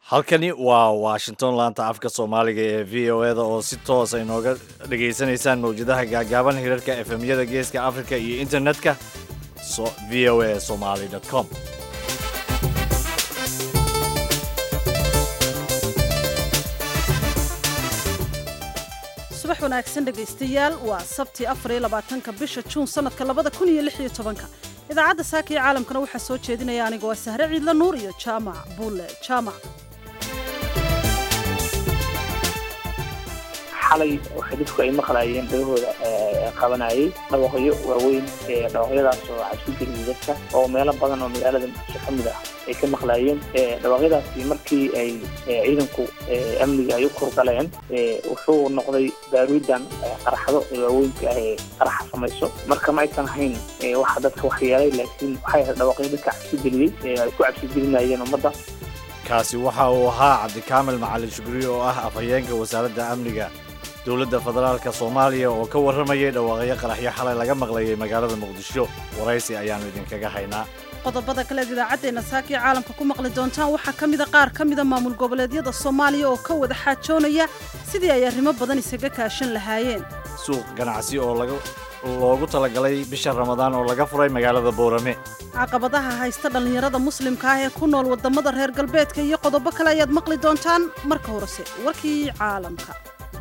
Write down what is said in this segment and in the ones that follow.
halkani waa washington laanta afka soomaaliga ee v o eda oo si toosa inooga dhegaysanaysaan mawjadaha gaagaaban hirarka efemyada geeska africa iyo internetka v o a somaly com subax wanaagsan dhegaystayaal waa sabti afariyo labaatanka bisha juun sanadka labada kun iyo lix iyo tobanka idaacadda saaka iyo caalamkana waxaa soo jeedinaya anigoo sahre ciidla nuur iyo jaamac buulle jaamac xalay waxay dadku ay maqlaayeen dhagahooda qabanayay dhawaqyo waaweyn dhawaqyadaas oo cabsi geliyay dadka oo meelo badan oo magaalada muqdisho ka mid ah ay ka maqlaayeen dhawaqyadaasi markii ay ciidanku amniga ay u kurgaleen wuxuu noqday baaruudan qaraxdo waaweynka ah ee qaraxa samayso marka ma aysan ahayn waxa dadka waxyeelay laakiin waxay ahayd dhawaqyo dadka cabsi geliyey ay ku cabsi gelinayeen ummadda kaasi waxa uu ahaa cabdikaamil macalin shugri oo ah afhayeenka wasaaradda amniga dowladda federaalka soomaaliya oo ka warramayay dhawaaqyo qaraxyo xalay laga maqlayay magaalada muqdisho waraysi ayaannu idinkaga haynaa qodobada kaleed idaacaddeena saaka iyo caalamka ku maqli doontaan waxaa ka mida qaar ka mida maamul goboleedyada soomaaliya oo ka wada xaajoonaya sidii ay arrimo badan isaga kaashan lahaayeen suuq ganacsi oo laga loogu talagalay bisha ramadaan oo laga furay magaalada boorame caqabadaha haysta dhallinyarada muslimka ah ee ku nool waddamada reer galbeedka iyo qodobo kale ayaad maqli doontaan marka horese warkii caalamka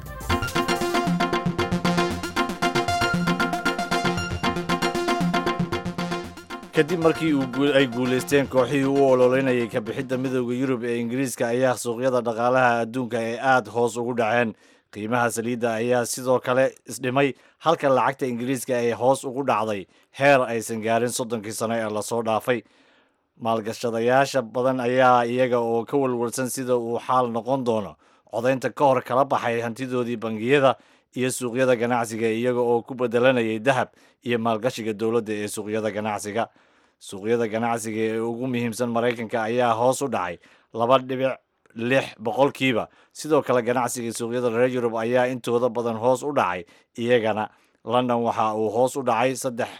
kadib markii ay guulaysteen kooxihii u ololeynayay ka bixidda midooda yurub ee ingiriiska ayaa suuqyada dhaqaalaha adduunka ee aada hoos ugu dhaceen qiimaha saliidda ayaa sidoo kale isdhimay halka lacagta ingiriiska ay hoos ugu dhacday heer aysan gaarin soddonkii sano ee lasoo dhaafay maalgashadayaasha badan ayaa iyaga oo ka walwalsan sida uu xaal noqon doono codaynta ka hor kala baxay hantidoodii bangiyada iyo suuqyada ganacsiga iyaga oo ku bedelanayay dahab iyo maalgashiga dowladda ee suuqyada ganacsiga suuqyada ganacsiga ee ugu muhiimsan maraykanka ayaa hoos u dhacay laba dhibic lix boqolkiiba sidoo kale ganacsiga suuqyada reer yurub ayaa intooda badan hoos u dhacay iyagana london waxa uu hoos u dhacay saddex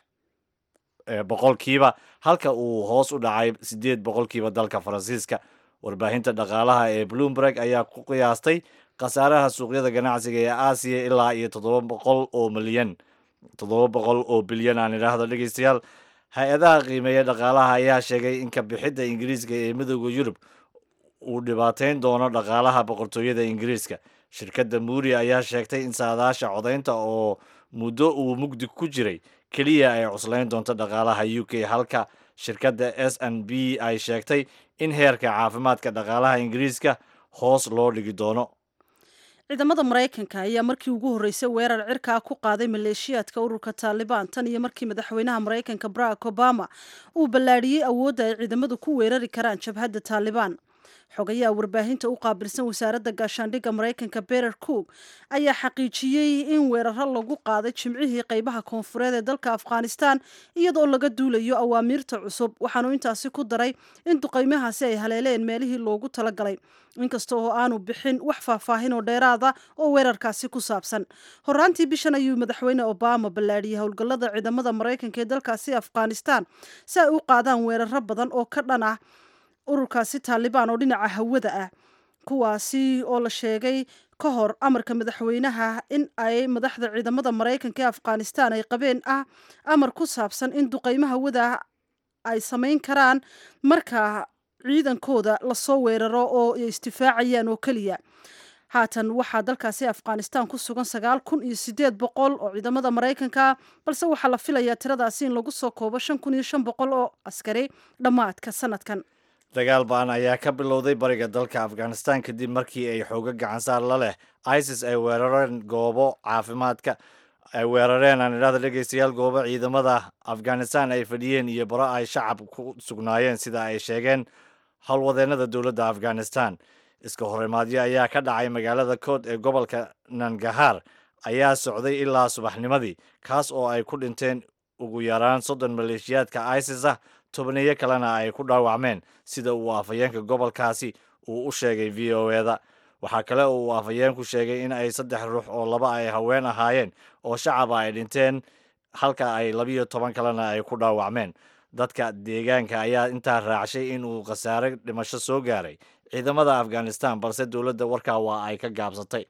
boqolkiiba halka uu hoos u dhacay siddeed boqolkiiba dalka faransiiska warbaahinta dhaqaalaha ee bloomberg ayaa ku qiyaastay khasaaraha suuqyada ganacsiga ee aasiya ilaa iyo toddoba boqol oo milyan toddoba boqol oo bilyan aan idhaahdo dhegeystayaal hay-adaha qiimeeya dhaqaalaha ayaa sheegay in ka bixidda ingiriiska ee midooda yurub uu dhibaateyn doono dhaqaalaha boqortooyada ingiriiska shirkadda muuri ayaa sheegtay in saadaasha codaynta oo muddo uu mugdi ku jiray keliya ay cuslayn doonto dhaqaalaha u k halka shirkadda s n b ay sheegtay in heerka caafimaadka dhaqaalaha ingiriiska hoos loo dhigi doono ciidamada maraykanka ayaa markii ugu horreysay weerar cirkaa ku qaaday maleeshiyaadka ururka taalibaan tan iyo markii madaxweynaha maraykanka barack obama uu ballaadhiyey awoodda ay ciidamadu ku weerari karaan jabhadda taalibaan xogayaha warbaahinta u qaabilsan wasaaradda gaashaandhigga maraykanka berer cook ayaa xaqiijiyey in weeraro lagu qaaday jimcihii qaybaha koonfureed ee dalka afghanistan iyadoo laga duulayo awaamiirta cusub waxaanu intaasi ku daray in duqaymahaasi ay haleeleen meelihii loogu talagalay inkasta oo aanu bixin wax faahfaahin oo dheeraada oo weerarkaasi ku saabsan horaantii bishan ayuu madaxweyne obama ballaadhiyey howlgallada ciidamada maraykanka ee dalkaasi afghanistan si ay u qaadaan weeraro badan oo ka dhan ah ururkaasi taalibaan oo dhinaca hawada ah kuwaasi oo la sheegay ka hor amarka madaxweynaha in ay madaxda ciidamada maraykanka ee afghanistan ay qabeen ah amar ku saabsan in duqaymo hawada ay samayn karaan marka ciidankooda lasoo weeraro oo ay istifaacayaan oo keliya haatan waxaa dalkaasi afghanistan ku sugan sagaal kun iyo sideed boqol oo ciidamada maraykanka balse waxaa la filayaa tiradaasi in lagu soo koobo shan kun iyo shan boqol oo askari dhammaadka sanadkan dagaal ba-an ayaa ka bilowday bariga dalka afghanistan kadib markii ay xooga gacansaar la leh isis ay weerareen goobo caafimaadka ay weerareen aan idhahda dhegeystayaal goobo ciidamada afghanistan ay fadhiyeen iyo baro ay shacab ku sugnaayeen sida ay sheegeen howlwadeennada dowladda afghanistan iska horimaadyo ayaa ka dhacay magaalada kood ee gobolka nangahar ayaa socday ilaa subaxnimadii kaas oo ay ku dhinteen ugu yaraan soddon maleeshiyaadka isis ah tobaneeyo kalena ay ku dhaawacmeen sida uu afhayeenka gobolkaasi uu u sheegay v o eda waxaa kale oo uu afhayeenku sheegay in ay saddex ruux oo laba ay haween ahaayeen oo shacaba ay dhinteen halka ay labiyo toban kalena ay ku dhaawacmeen dadka deegaanka ayaa intaa raacshay in uu khasaare dhimasho soo gaaray ciidamada afghanistan balse dowladda warkaa waa ay ka gaabsatay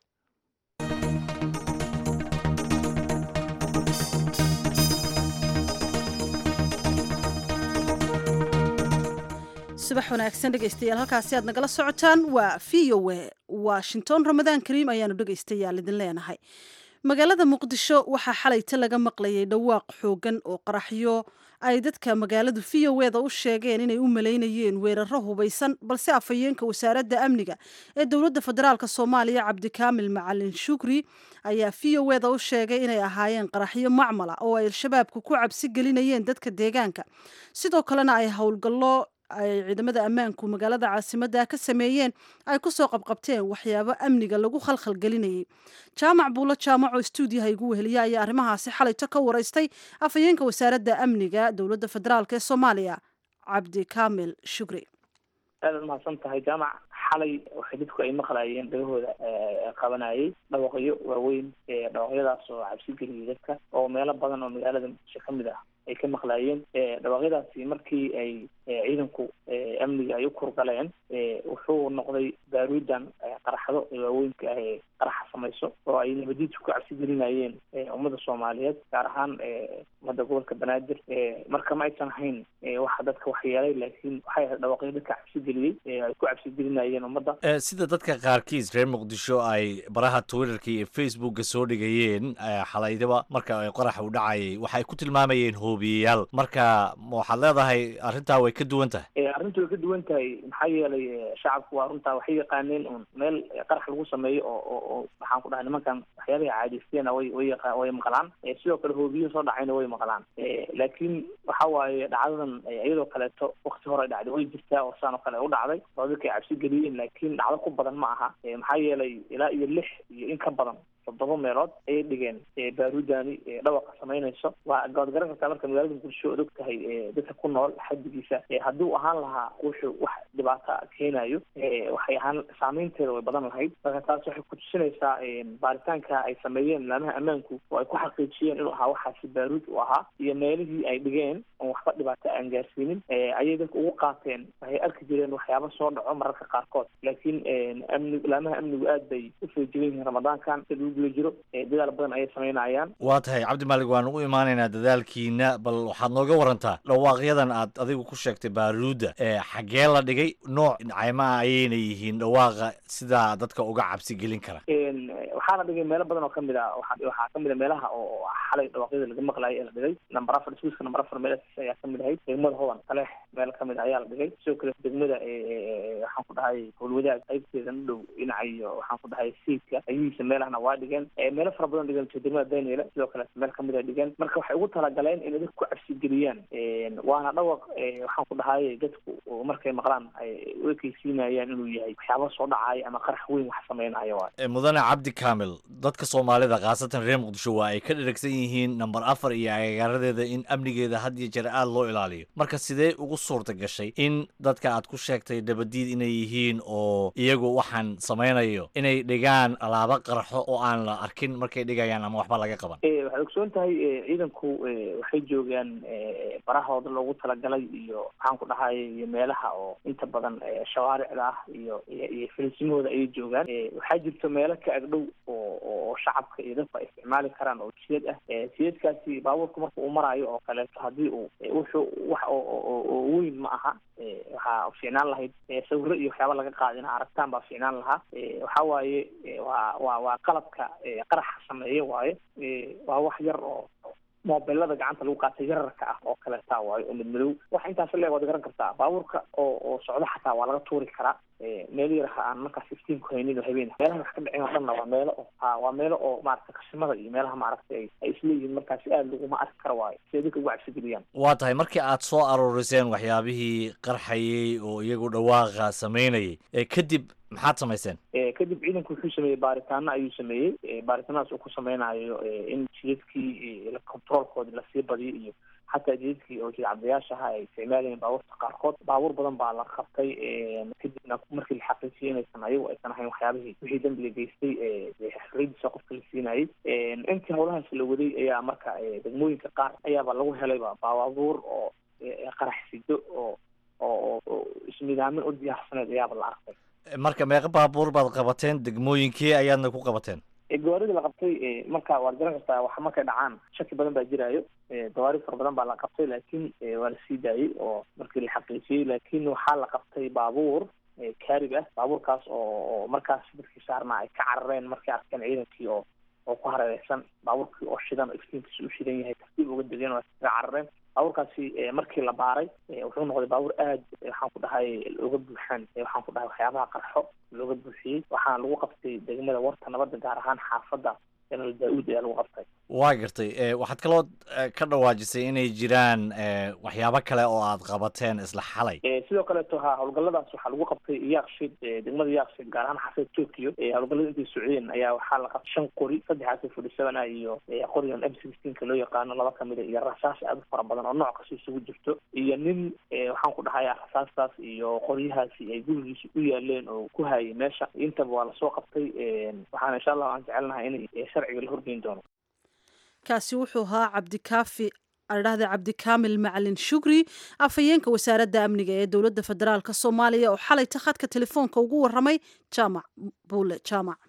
subax wanaagsan dhegaystayaal halkaasi aad nagala socotaan waa v o a washington ramadaan kariim ayaanu dhegaystayaal idin leenahay magaalada muqdisho waxaa xalayta laga maqlayay dhawaaq xoogan oo qaraxyo ay dadka magaaladu v o eda u sheegeen inay u malaynayeen weeraro hubaysan balse afhayeenka wasaaradda amniga ee dowladda federaalk soomaaliya cabdikaamil macalin shukri ayaa v o eda u sheegay inay ahaayeen qaraxyo macmala oo ay al-shabaabku ku cabsi gelinayeen dadka deegaanka sidoo kalena ay howlgallo ay ciidamada ammaanku magaalada caasimadda ka sameeyeen ay ku soo qabqabteen waxyaabo amniga lagu khalkhal gelinayay jaamac buulo jaamac oo stuudiyaha igu weheliya ayaa arrimahaasi xalayto ka waraystay afhayeenka wasaaradda amniga dowladda federaalk ee soomaaliya cabdi kaamil shukri aadaad mahadsan tahay jaamac xalay waxay dadku ay maqlaayeen dhagahooda qabanayay dhawaqyo waaweyn dhawaqyadaas oo cabsi geliyay dadka oo meelo badan oo magaalada muqdisho ka mid ah ay ka maqlaayeen dhawaaqyadaasi markii ay ciidanku amniga ay u kurgaleen wuxuu noqday baaruudan qaraxdo waaweynka ah ee qaraxa samayso oo ay nabadiidku ku cabsi gelinayeen ummadda soomaaliyeed gaar ahaan ummadda gobolka banaadir marka ma aysan ahayn waxa dadka waxyeelay laakiin waxay ahayd dhawaaqyo dadka cabsi geliyey ay ku cabsi gelinayeen ummadda sida dadka qaarkiis reer muqdisho ay baraha twitterka iyo facebooka soo dhigayeen xalaydaba marka qorax u dhacayay waxay ku tilmaamayeen hoobiyeyaal marka waxaad leedahay arrintaa way ka duwan tahay arrintu way ka duwan tahay maxaa yeelay shacabku waa runtaa waxay yaqaaneen un meel qarax lagu sameeyo oo oo waxaan ku dhahay nimankan waxyaabaha caadaysteena way way yaqa way maqlaan sidoo kale hoobiyo soo dhacayna way maqlaan laakiin waxa waaye dhacdadan iyadoo kaleeto wakti hore dhacday way jirtaa oo saan oo kale u dhacday oo dadkay cabsi geliyeen laakiin dhacdo ku badan ma aha maxaa yeelay ilaa iyo lix iyo in ka badan toddoba meelood ayay dhigeen baaruudani dhawaqa samaynayso waa gaad garan kartaa marka magaalada muqdisho od og tahay dadka ku nool xadigiisa hadduu ahaan lahaa wuxuu wax dhibaata keenayo waxay ahaan saameynteeda way badan lahayd marka taas waxay kutusinaysaa baaritaanka ay sameeyeen laamaha ammaanku oo ay ku xaqiijiyeen inuu ahaa waxaasi baaruud u ahaa iyo meelihii ay dhigeen oon waxba dhibaato aan gaarsiinin ayay dadka ugu qaateen waxay arki jireen waxyaaba soo dhaco mararka qaarkood laakiin amni laamaha amnigu aad bay u feejigan yihiin ramadaankan jiro dadaal badan ayay samaynayaan waa tahay cabdimaalig waan u imaanaynaa dadaalkiina bal waxaad nooga warantaa dhawaaqyadan aad adigu ku sheegtay baaruudda xaggee la dhigay nooc caymaa ayayna yihiin dhawaaqa sidaa dadka uga cabsi gelin kara waxaa la dhigay meelo badan oo kamid a waxaa kamid a meelaha oo xalay dhawaaqyada laga maqlayo ee la dhigay number afar swiska number afar meelaas ayaa kamid ahayd degmada hodan kaleex meel kamid a ayaa la dhigay sidoo kale degmada waxaan ku dhahay howlwadaag qaybteeda u dhow dhinaca iyo waxaan ku dhahay siidka ayihiisa meelahna waa dhigeen meelo fara badan dhigan degmada daniel sidoo kale meel kamid a dhigan marka waxay ugu talagaleen inay dadku ku cabsi geliyaan waana dhawaq waxaan ku dhahay dadku markay maqlaan ay u ekeysiinayaan inuu yahay waxyaaba soo dhacaayo ama qarax weyn wax samaynayo waay mudane cabdi kaamil dadka soomaalida khaasatan reer muqdisho waa ay ka dheragsan yihiin number afar iyo agagaaradeeda in amnigeeda had iyo jeer aada loo ilaaliyo marka sidee ugu suurta gashay in dadka aad ku sheegtay dabadiid inay yihiin oo iyagu waxaan samaynayo inay dhigaan alaabo qarxo oo aan la arkin markay dhigayaan ama waxba laga qaban waxaad ogsoon tahay ciidanku waxay joogaan barahooda loogu talagalay iyo maxaan ku dhahay iyo meelaha oo inta badan shawaaricda ah iyo iyo filisimahooda ayay joogaan waxaa jirto meelo ka agdhow oo oo shacabka iyo dadku ay isticmaali karaan oo jiyad ah jiyadkaasi baabuurku marka uu maraayo oo kaleeto haddii uu wuxuu wax oo weyn ma aha waxaa fiicnaan lahayd sawiro iyo waxyaaba laga qaada ina aragtaan baa fiicnaan lahaa waxa waaye waa waa waa qalabka qaraxa sameeya waaye waa wax yar oo moobelada gacanta lagu qaatay yararka ah oo kaleetaa waayo oo madmadow waxa intaas leeg waad garan kartaa baabuurka oo oo socdo xataa waa laga tuuri karaa meel yaraha aan markaas iftiinku haynin oo habeen meelaha wax ka dhicin oo dhanna waa meelo oo ha waa meelo oo maaragtay qashimada iyo meelaha maaragtay ay ay isleeyihiin markaasi aada laguma arki kara waayo si ay dadka ugu cabsigeliyaan waa tahay markii aad soo aruuriseen waxyaabihii qarxayey oo iyagu dhawaaqa samaynayay kadib maxaad samayseen kadib ciidanku wuxuu sameeyey baaritaano ayuu sameeyey baaritaanadaas uu ku sameynayo in jidadkii controolkoodi lasii badiyo iyo xataa jidadkii oo jidcabdayaasha ahaa ay isticmaalayeen baabuurta qaarkood baabuur badan baa la qabtay kadibna markii la xaqiijiyay inaysan ayagu aysan ahayn waxyaabihii wixii dambiga geystay xafradiisa qofka la siinayay intii howlahaas la waday ayaa marka degmooyinka qaar ayaaba lagu helayba baabuur oo qarax sido oo oo oo isnidaamin u diyaarsaneed ayaaba la arkay marka meeqa baabuur baad qabateen degmooyinkii ayaadna ku qabateen gawaaridii la qabtay marka waad garan kartaa wax markay dhacaan shaki badan baa jiraayo gawaari fara badan baa la qabtay laakiin waa la sii daayey oo markii la xaqiijiyey laakiin waxaa la qabtay baabuur kaarib ah baabuurkaas oo oo markaas dadkii saarnaa ay ka carareen markay arkeen ciidankii oo oo ku hareereysan baabuurkii oo shidan oo iftiinkiisa u shidan yahay tartiib uga degeen waa kaga carareen baabuurkaasi markii la baaray wuxuu noqday baabuur aad waxaan ku dhahay looga buuxaan waxaan ku dhahay waxyaabaha qarxo looga buuxiyey waxaana lagu qabtay degmada warta nabadda gaar ahaan xaafadda general daa-uud ayaa lagu qabtay waa gartay waxaad kaloo ka dhawaajisay inay jiraan waxyaabo kale oo aad qabateen isla xalay sidoo kaleeto ha howlgalladaas waxaa lagu qabtay yaaqshid degmada yaaqshid gaar ahaan xaafada tokyo howlgallada intay socdeen ayaa waxaa la qabtay shan qori saddexaas forty seven ah iyo qorigan m sixteenka loo yaqaano laba kamida iyo rasaas aad u fara badan oo nooc kasta isugu jirto iyo nin waxaan ku dhahay rasaastaas iyo qoryahaasi ay gurigiisa u yaaleen oo ku hayay meesha intaba waa lasoo qabtay waxaana insha allah aan jecelnahay in sharciga la horgeyn doono kaasi wuxuu ahaa cabdikaafi adhahda cabdikaamil macalin shugri afhayeenka wasaaradda amniga ee dowladda federaalk soomaaliya oo xalay takhadka telefoonka ugu waramay jaamac buule jaamac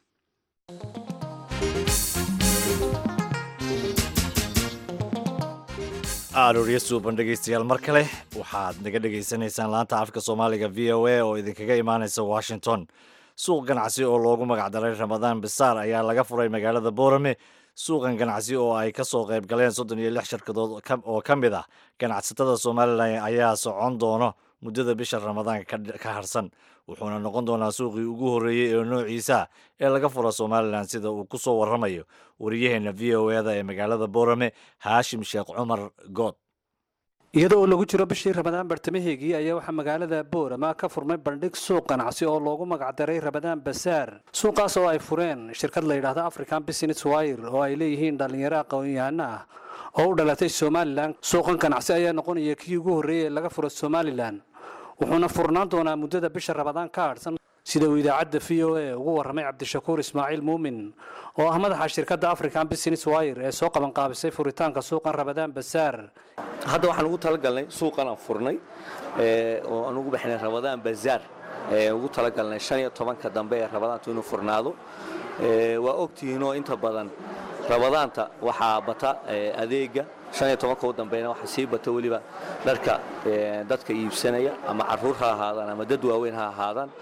aroorya suuban dhegaystayaal mar kale waxaad naga dhegaysanaysaan laanta afka soomaaliga v o a oo idinkaga imaanaysa washington suuq ganacsi oo loogu magacdaray ramadaan bisaar ayaa laga furay magaalada boorame suuqan ganacsi oo ay ka soo qayb galeen soddon iyo lix shirkadood oo ka mid ah ganacsatada somalilan ayaa socon doono muddada bisha ramadaanka ka harsan wuxuuna noqon doonaa suuqii ugu horreeyey ee noociisa ee laga furo somalilan sida uu ku soo warramayo wariyaheena v o eda ee magaalada boorame haashim sheekh cumar good iyadoo lagu jiro bishii ramadaan bartamaheegii ayaa waxaa magaalada boorama ka furmay bandhig suuq ganacsi oo loogu magacdaray ramadaan basaar suuqaas oo ay fureen shirkad la yidhaahdo african business wire oo ay leeyihiin dhallinyaro aqoon-yahano ah oo u dhalatay somalilan suuqan ganacsi ayaa noqonaya kii ugu horreeyey ee laga furo somalilan wuxuuna furnaan doonaa muddada bisha ramadaan ka hadhsan sida uu idaacadda v o a ugu warramay cabdishakuur ismaaciil muumin oo ah madaxa shirkadda african business wire ee soo qabanqaabisay furitaanka suuqan ramadaan basaar hadda waxaan ugu talagalnay suuqan aan furnay oo aan ugu bixinay ramadaan bazaar ugu talagalnay shan iyo tobanka dambe ee ramadaantu inuu furnaado waa ogtihiinoo inta badan ramadaanta waxaa bata adeega shan iyo tobanka u dambeyna waxaa sii bata weliba dharka dadka iibsanaya ama caruur ha ahaadaan ama dad waaweyn ha ahaadaan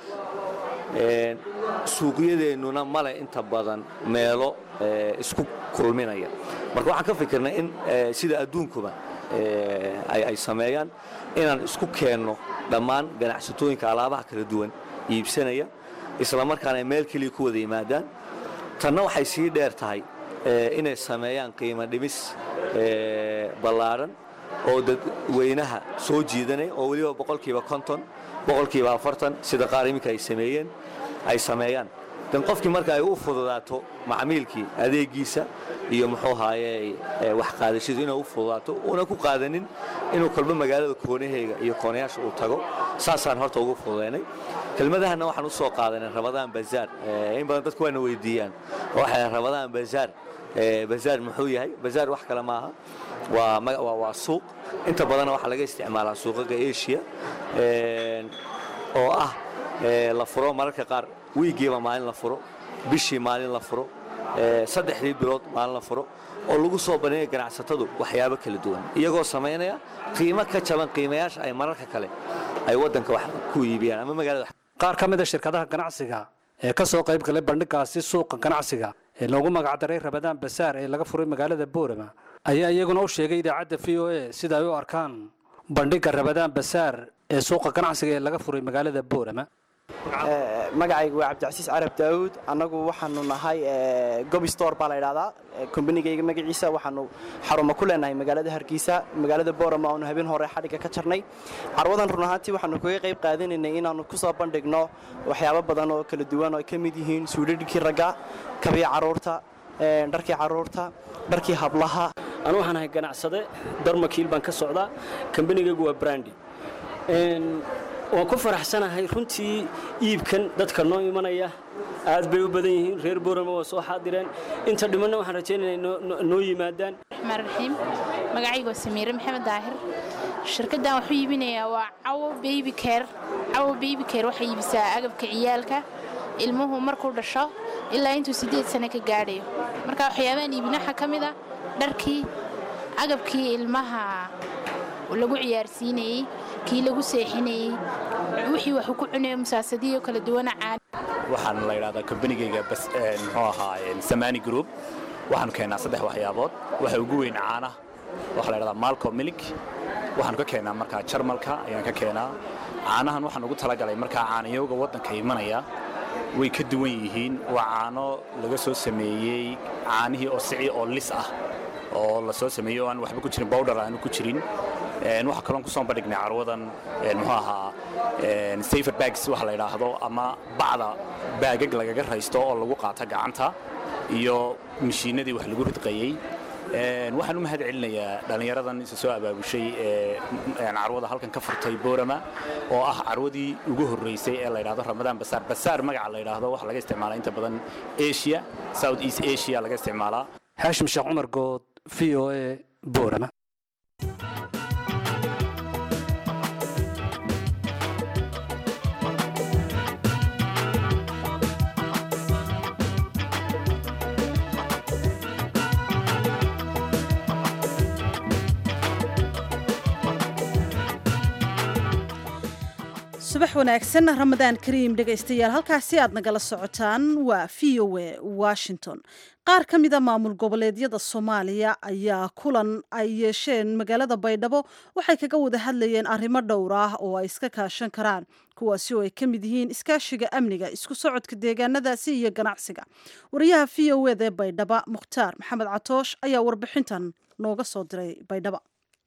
suuqyadeennuna male inta badan meelo isku kulminaya marka waxaan ka fikirnay in sida adduunkuba ay sameeyaan inaan isku keenno dhammaan ganacsatooyinka alaabaha kala duwan iibsanaya isla markaana ay meel keliya ku wada yimaadaan tanna waxay sii dheer tahay inay sameeyaan qiimo dhimis ballaadhan oo dadweynaha soo jiidanaya oo weliba boqolkiiba konton boqolkiiba afartan sida qaar iminka ay sameeyeen ay sameeyaan dan qofkii marka ay u fududaato macmiilkii adeegiisa iyo muxuu haaye wax qaadashadu inay u fududaato una ku qaadanin inuu kolba magaalada koonaheyga iyo koonayaasha uu tago saasaan horta ugu fududaynay kelmadahana waxaan u soo qaadanay ramadaan bazaar in badan dadku waana weydiiyaan waxay ramadaan bazaar bazaar muxuu yahay bazaar wax kale maaha waa waa suuq inta badanna waxaa laga isticmaalaa suuqaga asia oo ah la furo mararka qaar wiigiiba maalin la furo bishii maalin la furo saddexdii bilood maalin la furo oo lagu soo bandhigaya ganacsatadu waxyaabo kala duwan iyagoo samaynaya qiimo ka jaban qiimayaasha ay mararka kale ay waddanka wax ku iibiyaan ama magaalada qaar ka mid a shirkadaha ganacsiga ee ka soo qayb galay bandhigaasi suuqa ganacsiga ee loogu magacdaray ramadaan basaar ee laga furay magaalada boorama ayaa iyaguna u sheegay idaacadda v o a sida ay u arkaan bandhigga ramadaan basaar ee suuqa ganacsiga ee laga furay magaalada boorama magacaygu waa cabdicasiis carab daawuud annagu waxaanu nahay gobi store baa la ydhahdaa kombanigayga magaciisa waxaanu xarumo ku leenahay magaalada hargeysa magaalada boorama aanu habeen hore xadhigga ka jarnay carwadan run ahaantii waxaanu kaga qayb qaadanaynay inaannu ku soo bandhigno waxyaabo badan oo kala duwan oo ay ka mid yihiin suudhadhkii ragga kabii carruurta dharkii carruurta dharkii hablaha anu waxaan ahay ganacsade darmakiil baan ka socdaa kambanigaygu waa brandi waan ku faraxsanahay runtii iibkan dadka noo imanaya aad bay u badan yihiin reer boorama waa soo xaadireen inta dhimanna waxaan rajaynaya noo yimaadaan raxmaan raxiim magacayga waa samiire maxamed daahir shirkaddan waxuu iibinayaa waa cawo baby care cawo baby care waxay iibisaa agabka ciyaalka ilmuhu markuu dhasho ilaa intuu siddeed sano ka gaadhayo marka waxyaabahan iibin waxaa ka mid a dharkii agabkii ilmaha lagu ciyaarsiinayey kii lagu seexinayey wixii waxuu ku cunayo musaasadiyo kala duwana caani waxaan la yidhahdaa kombanigayga muxuu ahaa samani group waxaanu keennaa saddex waxyaabood waxa ugu weyn caana waxaa la yidhahdaa malco milik waxaanu ka keennaa markaa jarmalka ayaan ka keenaa caanahan waxaan ugu talagalay markaa caanayowga waddanka imanaya way ka duwan yihiin waa caano laga soo sameeyey caanihii oo sici oo lis ah oo la soo sameeyey oo aan waxba ku jirin bowdhar aanu ku jirin waxaa kaloon ku soo bandhignay carwadan muxuu ahaa safer bags waxa la yidhaahdo ama bacda baagag lagaga raysto oo lagu qaata gacanta iyo mashiinadii wax lagu ridqayey waxaan u mahad celinayaa dhallinyaradan isa soo abaabushay ee carwada halkan ka furtay boorama oo ah carwadii ugu horreysay ee la yidhahdo ramadaan basaar basaar magaca la yidhaahdo waxaa laga isticmaalaa inta badan asia south east asia laga isticmaalaa xaashim sheekh cumar good v o a boorama subax wanaagsan ramadaan kariim dhegaystayaal halkaasi aad nagala socotaan waa v o a washington qaar ka mida maamul goboleedyada soomaaliya ayaa kulan ay yeesheen magaalada baydhabo waxay kaga wada hadlayeen arrimo dhowr ah oo ay iska kaashan karaan kuwaasi oo ay ka mid yihiin iskaashiga amniga isku socodka deegaanadaasi iyo ganacsiga wariyaha v o ed ee baydhaba mukhtaar maxamed catoosh ayaa warbixintan nooga soo diray baydhaba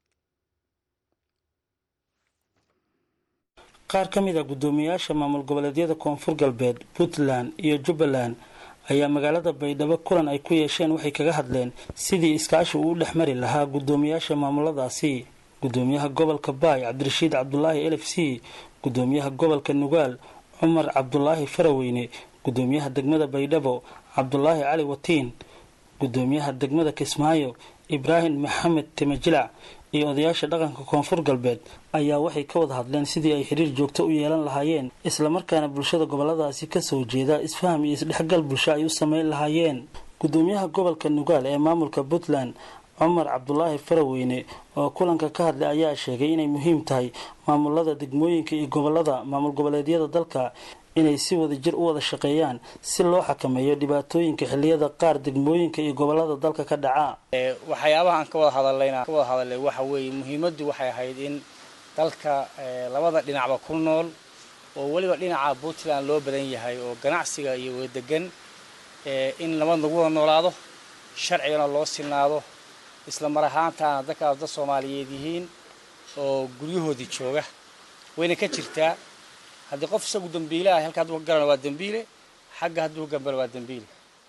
qaar ka mid a guddoomiyaasha maamul goboleedyada koonfur galbeed puntland iyo jubbaland ayaa magaalada baydhabo kulan ay ku yeesheen waxay kaga hadleen sidii iskaashi uu u dhex mari lahaa guddoomiyaasha maamuladaasi guddoomiyaha gobolka baay cabdirashiid cabdulaahi elf c guddoomiyaha gobolka nugaal cumar cabdulaahi faraweyne guddoomiyaha degmada baydhabo cabdulaahi cali watiin guddoomiyaha degmada kismaayo ibraahim maxamed timajilac iyo odayaasha dhaqanka koonfur galbeed ayaa waxay ka wada hadleen sidii ay xiriir joogto u yeelan lahaayeen islamarkaana bulshada goboladaasi kasoo jeeda isfaham iyo isdhexgal bulsho ay u sameyn lahaayeen guddoomiyaha gobolka nugaal ee maamulka puntland cumar cabdulaahi faraweyne oo kulanka ka hadlay ayaa sheegay inay muhiim tahay maamulada degmooyinka iyo gobolada maamul goboleedyada dalka inay si wada jir u wada shaqeeyaan si loo xakameeyo dhibaatooyinka xiliyada qaar degmooyinka iyo gobolada dalka ka dhaca waxyaabaha aan ka wada hadallayna ka wada hadalay waxa weeye muhiimaddu waxay ahayd in dalka labada dhinacba ku nool oo weliba dhinaca puntland loo badan yahay oo ganacsiga iyo wadadegan in nabad lagu wada noolaado sharcigana loo sinaado isla mar ahaantaana dadkaas dad soomaaliyeed yihiin oo guryahoodii jooga wayna ka jirtaa haddii qof isagu dambiile ah halka hadduu ka garana waa dambiile xagga hadduu gambana waa dambiile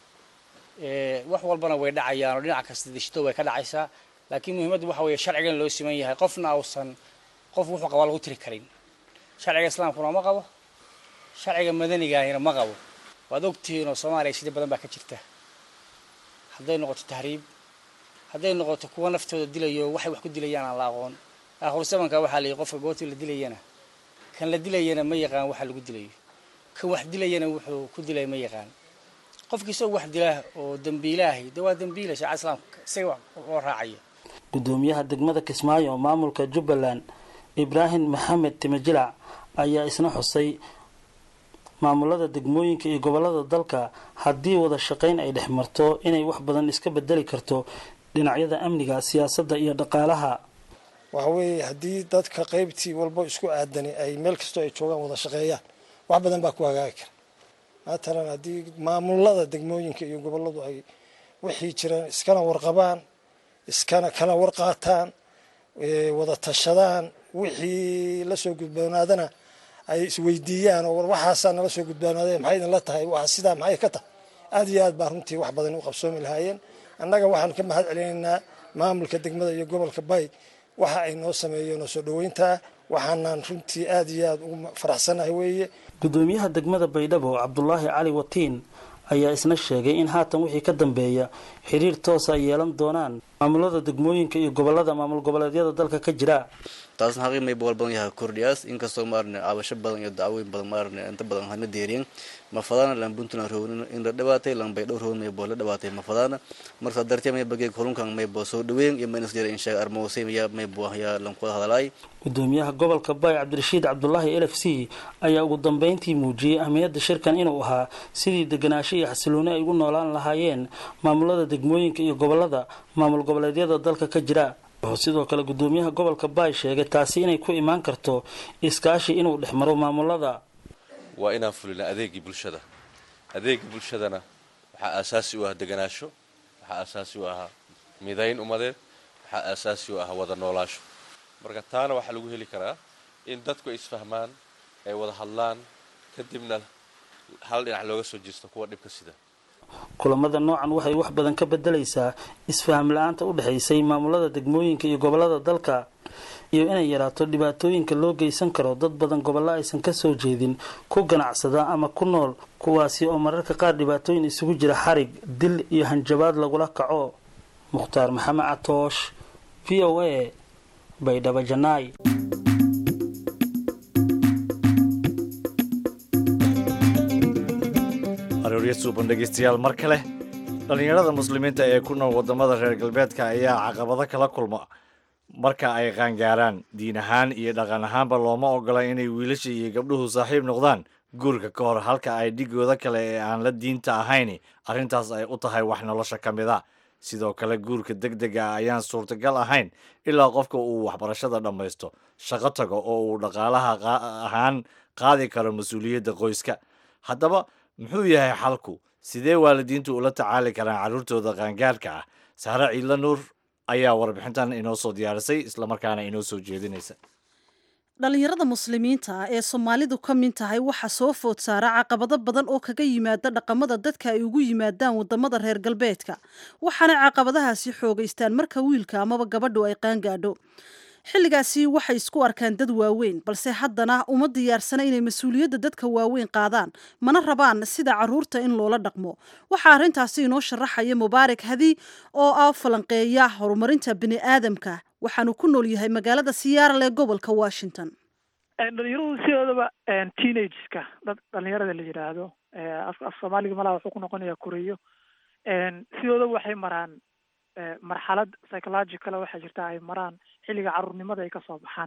wax walbana way dhacayaan oo dhinac kasta dishto way ka dhacaysaa laakiin muhiimaddu waxa weeye sharcigan loo siman yahay qofna ausan qof wuxuu qabaa lagu tiri karin sharciga islaamkuna ma qabo sharciga madanigaahina ma qabo waad ogtihiin oo soomaaliya sida badan baa ka jirta hadday noqoto tahriib hadday noqoto kuwa naftooda dilayo waxay wax ku dilayaan aan la aqoon aakhir samanka waxaa la yihi qofka goobtii la dilayana kan la dilayana ma yaqaan waxa lagu dilayo kan wax dilayana wuxuu ku dilay ma yaqaan qofki isagoo wax dilaa oo dambiilaahi de waa dambiila shaca islaamka isaga wax loo raacaya guddoomiyaha degmada kismaayo oo maamulka jubbaland ibraahim maxamed timajilac ayaa isna xusay maamulada degmooyinka iyo gobolada dalka haddii wada shaqayn ay dhex marto inay wax badan iska bedeli karto dhinacyada amniga siyaasadda iyo dhaqaalaha waxa weeye haddii dadka qaybtii walba isku aadani ay meel kastoo ay joogaan wada shaqeeyaan wax badan baa ku hagaagi kara matalan haddii maamulada degmooyinka iyo goboladu ay wixii jiraan iskana warqabaan iskana kala warqaataan wada tashadaan wixii lasoo gudboonaadana ay isweydiiyaan oo waxaasaa nala soo gudboonaaday maxay idinla tahay waa sidaa maxay ka tahay aada iyo aad baa runtii wax badan u qabsoomi lahaayeen annaga waxaan ka mahad celinaynaa maamulka degmada iyo gobolka bay waxa ay noo sameeyeen oo soo dhoweyntaa waxaanaan runtii aad iyo aad ugu faraxsanahay weeye gudoomiyaha degmada baydhabo cabdulaahi cali watiin ayaa isna sheegay in haatan wixii ka dambeeya xiriir toosa ay yeelan doonaan maamulada degmooyinka iyo gobolada maamul goboleedyada dalka ka jira taasna xaqii may boqol badan yahay kordhiyaas inkastoo maarne cabasho badan iyo dacwooyin badan maarne inta badan hana deeriyen ma fadaana lan puntland roognin in la dhawaatay lan baydhow roogn may boo la dhawaatay ma fadaana marka dartee may bageeg hulunkan may boo soo dhaweyn iyo maynas jira inshaa armoosay ya may boo yaa lan kuwada hadalaay gudoomiyaha gobolka baay cabdirashiid cabdulaahi l f c ayaa ugu dambeyntii muujiyey ahmiyadda shirkan inuu ahaa sidii deganaansho iyo xasilooni ay ugu noolaan lahaayeen maamulada degmooyinka iyo gobolada maamul goboleedyada dalka ka jira wuxuu sidoo kale gudoomiyaha gobolka baay sheegay taasi inay ku imaan karto iskaashi inuu dhex maro maamulada waa inaan fulina adeegii bulshada adeegii bulshadana waxaa aasaasi u ah deganaasho waxaa aasaasi u ahaa midayn ummadeed waxaa aasaasi u ah wada noolaasho marka taana waxaa lagu heli karaa in dadku ay isfahmaan ay wada hadlaan kadibna hal dhinac looga soo jeesto kuwa dhibka sida kulamada noocan waxay wax badan ka bedelaysaa isfaham la-aanta u dhexaysay maamulada degmooyinka iyo gobolada dalka iyo inay yaraato dhibaatooyinka loo geysan karo dad badan gobollo aysan ka soo jeedin ku ganacsada ama ku nool kuwaasi oo mararka qaar dhibaatooyin isugu jira xarig dil iyo hanjabaad lagula kaco mukhtaar maxamed catoosh v o a baydhabo janaay aroorya suuban dhegeystayaal mar kale dhallinyarada muslimiinta ee ku nool waddamada reer galbeedka ayaa caqabado kala kulma marka ay qaangaaraan diin ahaan iyo dhaqan ahaanba looma ogola inay wiilasha iyo gabdhuhu saaxiib noqdaan guurka ka hor halka ay dhigooda kale ee aan la diinta ahayn arrintaas ay u tahay wax nolosha ka mid a sidoo kale guurka deg dega ah ayaan suurtagal ahayn ilaa qofka uu waxbarashada dhammaysto shaqo tago oo uu dhaqaalaha ahaan qaadi karo mas-uuliyadda qoyska haddaba muxuu yahay xalku sidee waalidiintu ula tacaali karaan carruurtooda qaangaarka ah sahre ciidla nuur ayaa warbixintan inoo soo diyaarisay islamarkaana inoo soo jeedinaysa dhallinyarada muslimiinta ah ee soomaalidu ka mid tahay waxaa soo food saara caqabado badan oo kaga yimaada dhaqamada dadka ay ugu yimaadaan wadamada reer galbeedka waxaana caqabadahaasi xoogaystaan marka wiilka amaba gabadhu ay qaangaadho xilligaasi waxay isku arkaan dad waaweyn balse haddana uma diyaarsana inay mas-uuliyadda dadka waaweyn qaadaan mana rabaan sida caruurta in loola dhaqmo waxaa arrintaasi inoo sharaxaya mubaarak hadi oo ah falanqeeya horumarinta bini aadamka waxaanu ku nool yahay magaalada siyaarale ee gobolka washington dhalinyaradu sidoodaba teenageska dad dhalinyarada la yidhaahdo af soomaaliga malaha wuxuu ku noqonayaa koreyo sidoodaba waxay maraan marxalad psychological waxaa jirta ay maraan xilliga caruurnimada ay kasoo baxaan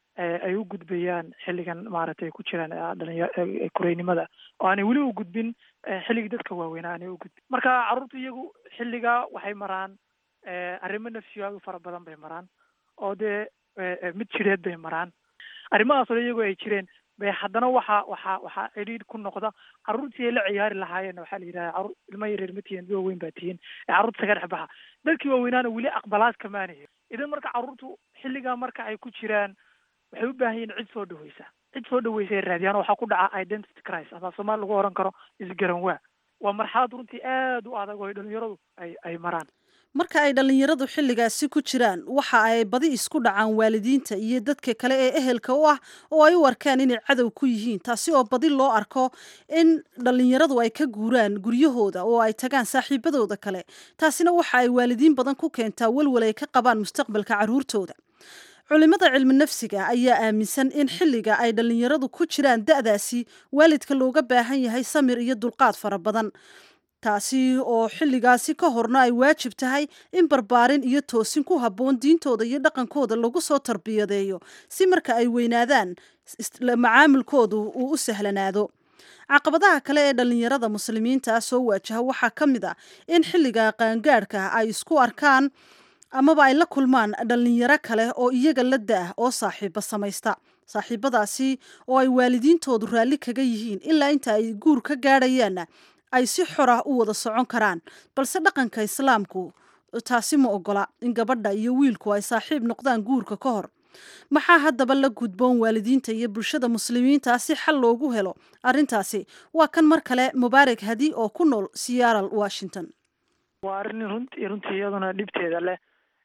ay u gudbayaan xilligan maaragtay ku jiraan dhalinya koreynimada oo aanay weli u gudbin xilligii dadka waaweynaa aanay u gudbin marka carruurta iyagu xilligaa waxay maraan arrimo nafsiyaadu fara badan bay maraan oo dee mid jireed bay maraan arrimahaas oo iyagoo ay jireen bay haddana waxa waxa waxaa cidhiidh ku noqda carruurtii ay la ciyaari lahaayeen waxaa la yidhaha carruur ilma yareer ma tihiin dad waaweyn baa tihiin ee carruurta saga dhex baxa dadkii waaweynaana weli aqbalaad kamaanayo idan marka carruurtu xilligaa marka ay ku jiraan waxay u baahan yihin cid soo dhaweysa cid soo dhaweysa ay raadiyaan waxaa ku dhaca identity crisis ama soomaali lagu oran karo isgaran waa waa marxalad runtii aad u adag oo ay dhalinyaradu ay ay maraan marka ay dhallinyaradu xilligaasi ku jiraan waxa ay badi isku dhacaan waalidiinta iyo dadka kale ee ehelka u ah oo ay u arkaan inay cadow ku yihiin taasi oo badi loo arko in dhallinyaradu ay ka guuraan guryahooda oo ay tagaan saaxiibadooda kale taasina waxa ay waalidiin badan ku keentaa walwal ay ka qabaan mustaqbalka carruurtooda culimada cilmi nafsiga ayaa aaminsan in xilliga ay dhallinyaradu ku jiraan da'daasi waalidka looga baahan yahay samir iyo dulqaad fara badan taasi oo xilligaasi ka horna ay waajib tahay in barbaarin iyo toosin ku habboon diintooda iyo dhaqankooda lagu soo tarbiyadeeyo si marka ay weynaadaan macaamilkoodu uu u sahlanaado caqabadaha kale ee dhallinyarada muslimiinta soo waajaha waxaa ka mid a in xilliga qaangaadhka ay isku arkaan amaba ay la kulmaan dhallinyaro kale oo iyaga la da-ah oo saaxiibo samaysta saaxiibadaasi oo ay waalidiintoodu raalli kaga yihiin ilaa inta ay guur ka gaadhayaanna ay si xor ah u wada socon karaan balse dhaqanka islaamku taasi ma ogola in gabadha iyo wiilku ay saaxiib noqdaan guurka ka hor maxaa haddaba la gudboon waalidiinta iyo bulshada muslimiinta si xal loogu helo arrintaasi waa kan mar kale mubaarak hadi oo ku nool seattle washington waa arrin runtii runtii iyaduna dhibteeda leh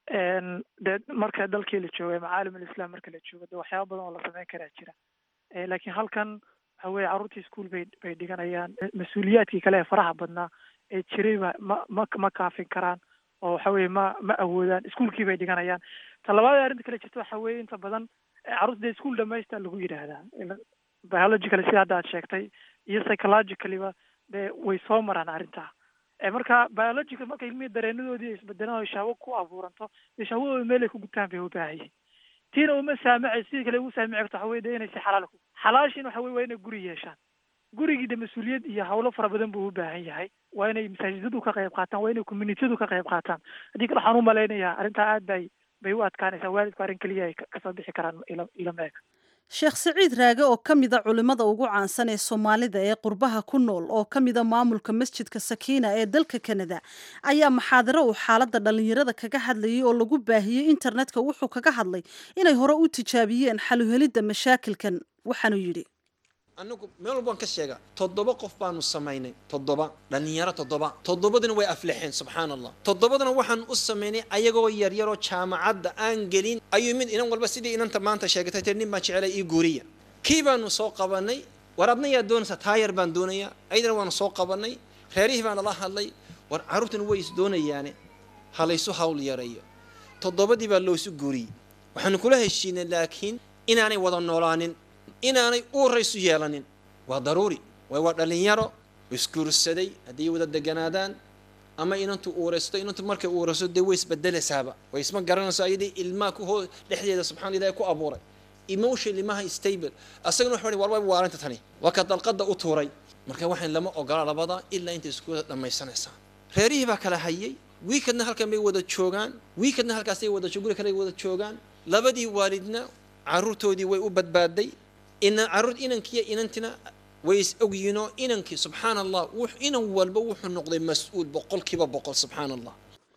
de marka dalkii la joogay macaalim alislam marka la joogo de waxyaaba badan oo la sameyn karaa jira laakiin halkan waxa weye carruurtii ischool bay bay dhiganayaan mas-uuliyaadkii kale ee faraha badnaa ee jirayba ma ma ma kaafin karaan oo waxa weye ma ma awoodaan iskuolkii bay dhiganayaan ta labaad ee arrinta kale jirta waxa weye inta badan carruurta dee ischool dhamaysta lagu yidhaahdaa biologically sida hadda aad sheegtay iyo psychologicallyba dee way soo maraan arrintaa marka biological marka ilmihii dareenadoodii isbedelaan shahwo ku abuuranto dee shahwadooda meel ay ku gutaan bay ubaahan yihin tiina uma saamacay sidii kale ugu saamici karto waxa weye de inay si xalaal ku xalaashiina waxa weye waa inay guri yeeshaan gurigii de mas-uuliyad iyo hawlo fara badan buu u baahan yahay waa inay masaajidadu ka qayb qaataan waa inay communitiyadu ka qayb qaataan haddii kale waxaan u malaynayaa arrintaa aad bay bay u adkaanaysaa waalidku arrin keliya ay kasoo bixi karaan ila ilama eg sheekh siciid raage oo ka mida culimmada ugu caansan ee soomaalida ee qurbaha ku nool oo ka mida maamulka masjidka sakiina ee dalka kanada ayaa maxaadaro uu xaaladda dhallinyarada kaga hadlayay oo lagu baahiyey internetka wuxuu kaga hadlay inay hore u tijaabiyeen xaluhelidda mashaakilkan waxaanuu yidhi anagu meel walbaan ka sheega toddoba qof baanu samaynay toddoba dhallinyaro toddoba toddobadina way aflixeen subxaan allah toddobadana waxaan u samaynay ayagoo yaryaroo jaamacadda aan gelin ayuu mid inan walba sidii inanta maanta sheegatay tir nin baan jecelay ii guuriya kii baanu soo qabanay war adna yaa doonaysaa taayar baan doonayaa aydana waanu soo qabanay reerihii baan nala hadlay war carruurtana way is doonayaane ha laysu hawl yareeyo toddobadii baa loosu guuriyey waxaanu kula heshiinay laakiin inaanay wada noolaanin inaanay uuraysu yeelanin waa daruuri waay waa dhallinyaro isguursaday haddii wada deganaadaan ama inantu uuraysto inantu markay uurayso dee way isbedelaysaaba way isma garanayso ayadii ilmaha ku hoo dhexdeeda subxana ilahi ku abuuray emotion ilmaha stable asagana waxa war way waarinta tani waa ka dalqada u tuuray marka waxaan lama ogola labada ilaa intay isku wada dhammaysanaysaa reerihii baa kala hayay wiikadna halkan bay wada joogaan wiikadna halkaasay wada guri kale wada joogaan labadii waalidna caruurtoodii way u badbaaday ina caruur inankiiyo inantina way is ogyiinoo inankii subxaan allah inan walba wuxuu noqday mas-uul boqolkiiba boqol subxaan allah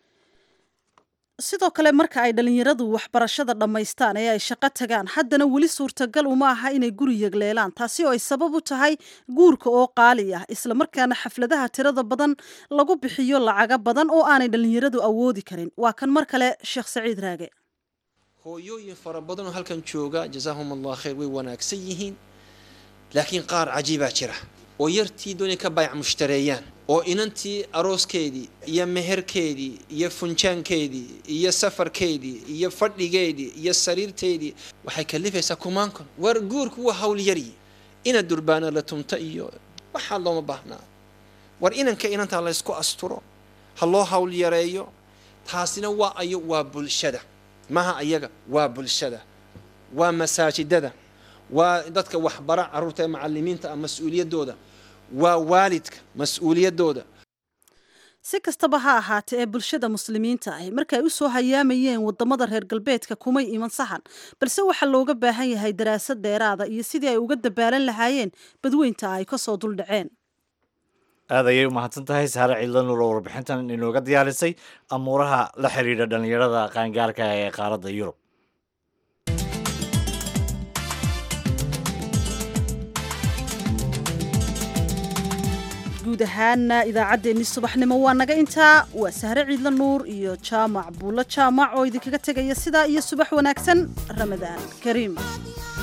sidoo kale marka ay dhallinyaradu waxbarashada dhammaystaan ee ay shaqo tagaan haddana weli suurtagal uma aha inay guri yegleelaan taasi oo ay sabab u tahay guurka oo qaali ah islamarkaana xafladaha tirada badan lagu bixiyo lacaga badan oo aanay dhallinyaradu awoodi karin waa kan mar kale sheekh saciid raage hooyooyin fara badanoo halkan jooga jazaahum allah khayr way wanaagsan yihiin laakiin qaar cajiibaa jira oo yartii doonay ka baayac mushtareeyaan oo inantii arooskeedii iyo meherkeedii iyo funjaankeedii iyo safarkeedii iyo fadhigeedii iyo sariirteedii waxay kalifaysaa kumaankon war guurku waa hawlyari ina durbaana la tumta iyo waxaa looma baahnaa war inanka inantaa laysku asturo ha loo hawl yareeyo taasina waa ayo waa bulshada maha ayaga waa bulshada waa masaajidada waa dadka waxbara carruurta ee macalimiinta ah mas-uuliyaddooda waa waalidka mas-uuliyaddooda si kastaba ha ahaatee ee bulshada muslimiinta ahi markaay u soo hayaamayeen wadamada reer galbeedka kumay iman sahan balse waxaa looga baahan yahay daraasad dheeraada iyo sidii ay uga dabaalan lahaayeen badweynta ay kasoo duldhaceen aad ayay u mahadsan tahay saare ciidlanuur oo warbixintan inooga diyaarisay amuuraha la xidhiidha dhallinyarada qaangaarka ee qaaradda yurub guud ahaana idaacaddeenni subaxnimo waa naga intaa waa sahre ciidla nuur iyo jaamac buulo jaamac oo idinkaga tegaya sidaa iyo subax wanaagsan ramadaan kariim